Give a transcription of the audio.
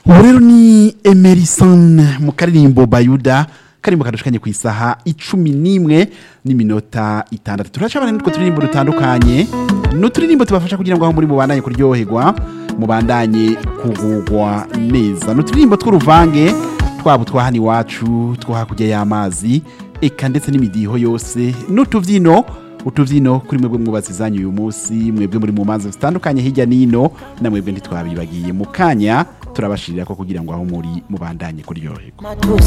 ubu rero ni emerison mu karirimbo bayuda karimbo kadushikanye ku isaha icumi n'imwe n'iminota itandatu turacabana n'utwo turirimbo dutandukanye ni uturirimbo tubafasha kugira ngo aho muri mubandanye kuryoherwa mubandanye kugugwa neza ni uturirimbo tw'uruvange twaba utwa hano iwacu two hakurya y'amazi eka ndetse n'imidiho yose n'utubyino utubyino kuri mwebwe mwubatsi zanyu uyu munsi mwebwe muri mu manza zitandukanye hirya n'ino na mwebwe ntitwabibagiye mu kanya turabashirira ko kugira ngo aho muri mubandanye kuryoherwa